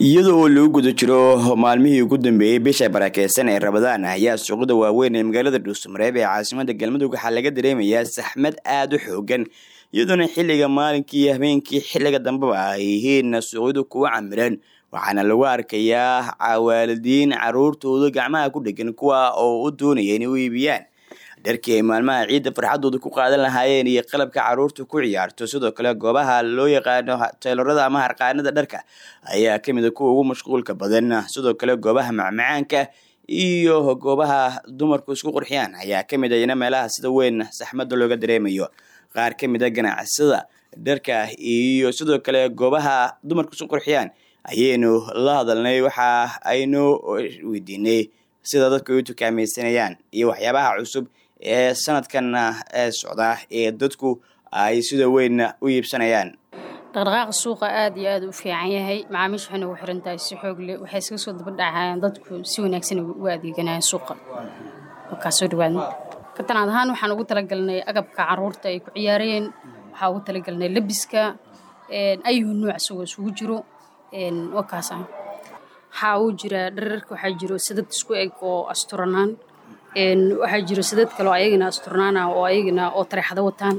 iyadoo oo lagu guda jiro maalmihii ugu dambeeyey bisha barakeysan ee rabadaan ayaa suuqyada waaweyn ee magaalada dhuusamareeb ee caasimada galmudug waxaa laga dareemayaa saxmad aada u xoogan iyadoona xilliga maalinkii iyo habeenkii xilliga dambeba ay yihiin suuqyadu kuwa camiran waxaana lagu arkayaa cawaalidiin caruurtooda gacmaha ku dhegan kuwa oo u doonaya inay u iibiyaan dharkii ay maalmaha ciidda farxadooda ku qaadan lahaayeen iyo qalabka caruurta ku ciyaarto sidoo kale goobaha loo yaqaano teylorada ama harqaanada dharka ayaa kamid a kuwa ugu mashquulka badan sidoo kale goobaha macmacaanka iyo goobaha dumarku isku qurxiyaan ayaa kamid a ina meelaha sida weyn saxmada looga dareemayo qaar kamid a ganacsada dharka iyo sidoo kale goobaha dumarku isku qurxiyaan ayaynu la hadalnay waxa aynu weydiinay sida dadku ay u tukaamaysanayaan iyo waxyaabaha cusub ee sanadkan ee socda ee dadku ay sida weyn u iibsanayaan dhaqdhaqaaqa suuqa aada iyo aada u fiican yahay macaamiisha waxayna ugu xiran tahay si xoog leh waxay iskaga soo dabadhacayaan dadku si wanaagsan u adeeganayaan suuqa markaasoo dhawaad katanaad ahaan waxaan ugu talagalnay agabka caruurta ay ku ciyaareen waxaa ugu talagalnay labiska ayuhu nuuc isagoo isugu jiro wakaas ah waxaa uu jira dhararka waxaa jiro sadad isku eg oo asturanaan waxaa jiro sadad kaleo ayagana asturnaana oo ayagana oo tareexado wataan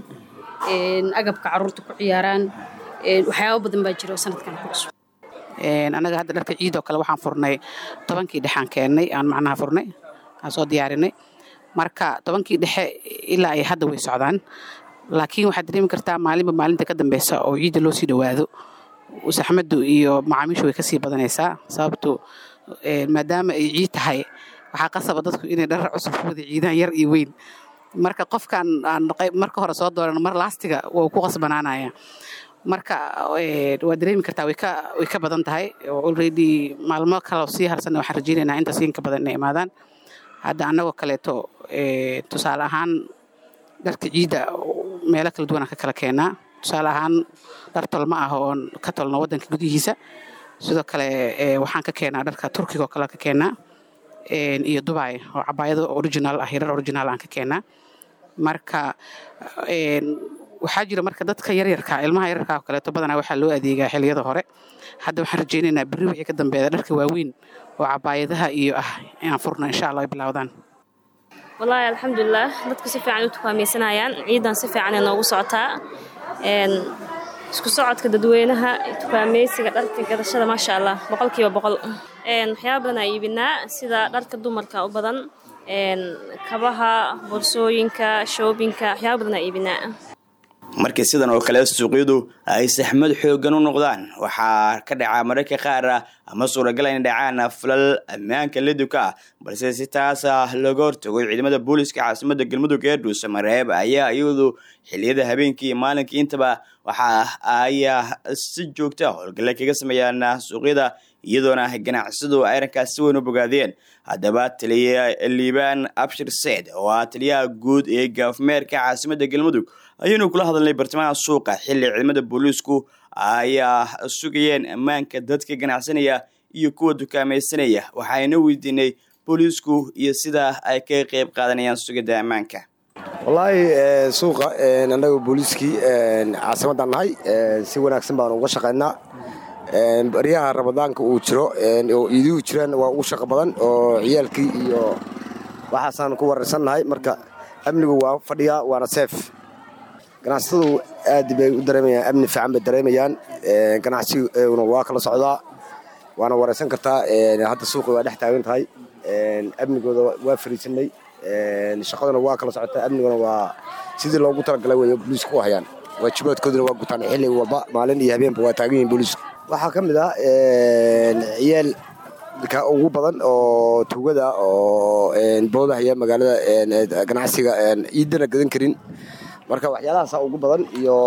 agabka caruurta ku ciyaaraan waxyaaba badan baa jira oo sanadkan ku cusub annaga hadda dharka ciidoo kale waxaan furnay tobankii dhexaan keennay aan macnaha furnay aan soo diyaarinay marka tobankii dhexe ilaa ay hadda way socdaan laakiin waxaad dareemi kartaa maalinba maalinta ka dambeysa oo ciidda loo sii dhowaado saxmadu iyo macaamiishu way kasii badanaysaa sababto maadaama ay ciid tahay waxaa qasaba dadku inay dharar cusub ku wada ciidaan yar iyo weyn marka qofkan aan marka hore soo dooran mar laastiga wuu ku qasbanaanaya marka waa dareemi kartaa way ka badan tahay already maalmo kaleo sii harsanna waxaan rajeynaynaa intaas inka badan inay imaadaan hadda annagoo kaleeto tusaale ahaan dharka ciidda meelo kala duwanaan ka kala keenaa tusaale ahaan dhar tolma ah oon ka tolno waddanka gudihiisa sidoo kale waxaan ka keenaa dharka turkiga oo kale ka keenaa iyo dubai oo cabaayado original ah yarar original aan ka keenaa marka waxaa jira marka dadka yaryarka ilmaha yaryarka oo kaleeto badanaa waxaa loo adeegaa xiliyada hore hadda waxaan rajeynaynaa berri wixii ka dambeeya dharka waaweyn oo cabaayadaha iyo ah inaan furno insha allah ay bilowdaan wallaahi alxamdulilah dadku si fiican u tukaamaysanayaan ciidan si fiicanay noogu socotaa isku socodka dadweynaha tukaamaysiga dharka gadashada maasha allah boqolkiiba boqol waxyaaba badan aa iibinaa sida dharka dumarka u badan kabaha borsooyinka shoobinka waxyaaba badan aa iibinaa markii sidan oo kale suuqyadu ay saxmad xoogan u noqdaan waxaa ka dhacaa mararka qaar ah ama suuragal inay dhacaan falal ammaanka liduka ah balse si taasa looga hortago ciidamada booliska caasimada galmudug ee dhuusamareeb ayaa iyadu xiliyada habeenkii iyo maalinkii intaba waxa ayaa si joogta howlgalle kaga sameeyaan suuqyada iyadoona ganacsadu ay arrinkaas si weyn u bogaadeen haddaba taliya liibaan abshir seed oo ah taliyaha guud ee gaafmeerka caasimada galmudug ayaynu kula hadalnay bartamaha suuqa xilli ciidamada booliisku ayaa sugayeen ammaanka dadka ganacsanaya iyo kuwa dukaamaysanaya waxayna weydiinay booliisku iyo sida ay kaga qeyb qaadanayaan sugidda ammaanka wallaahi suuqa annaga booliiskii caasimadaan nahay si wanaagsan baan uga shaqaynaa baryaha ramadaanka uu jiro oo iiduhu jiraan waa ugu shaqo badan oo ciyaalkii iyo waxaasaan ku wararsannahay marka amnigu waa fadhiyaa waana seef ganacsatadu aad bay u dareemayaan amni fiican bay dareemayaan ganacsiguna waa kala socdaa waana waraysan kartaa hadda suuqi waa dhex taagan tahay amnigooda waa fariisanay shaqaduna waa kala socotaa amniguna waa sidii loogu talagalay wey booliisku u hayaan waajibaadkooduna waa gutaan xilli walba maalin iyo habeenba waa taagan yihin booliisku waxaa ka mid ah ciyaal ka ugu badan oo tugada oo boodahaya magaalada ganacsiga ciidana gadan karin marka waxyaalahaasa ugu badan iyo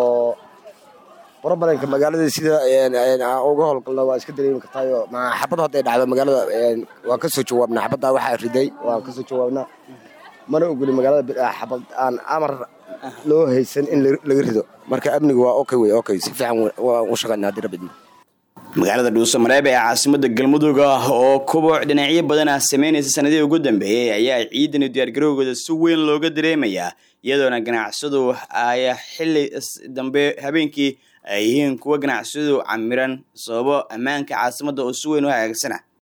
borobalenka magaalada sida uga howlgalna waa iska dareemi kartaayo xabad hadday dhacdo magaalada waan kasoo jawaabnaa xabaddaa waxaa riday waan kasoo jawaabnaa mana ogoli magaalada xabad aan amar loo haysan in laga rido marka amniga waa okay wey okay si fiican waan u shaqayna haddii rabidna magaalada dhuusamareeb ee caasimada galmudug ah oo kuboc dhinacyo badan ah sameynaysa sanadihii ugu dambeeyey ayaa ciidan iyo diyaargarowgooda si weyn looga dareemayaa iyadoona ganacsadu ay xili dambe habeenkii ay yihiin kuwa ganacsiyadu camiran sababo ammaanka caasimadda oo si weyn u hagaagsana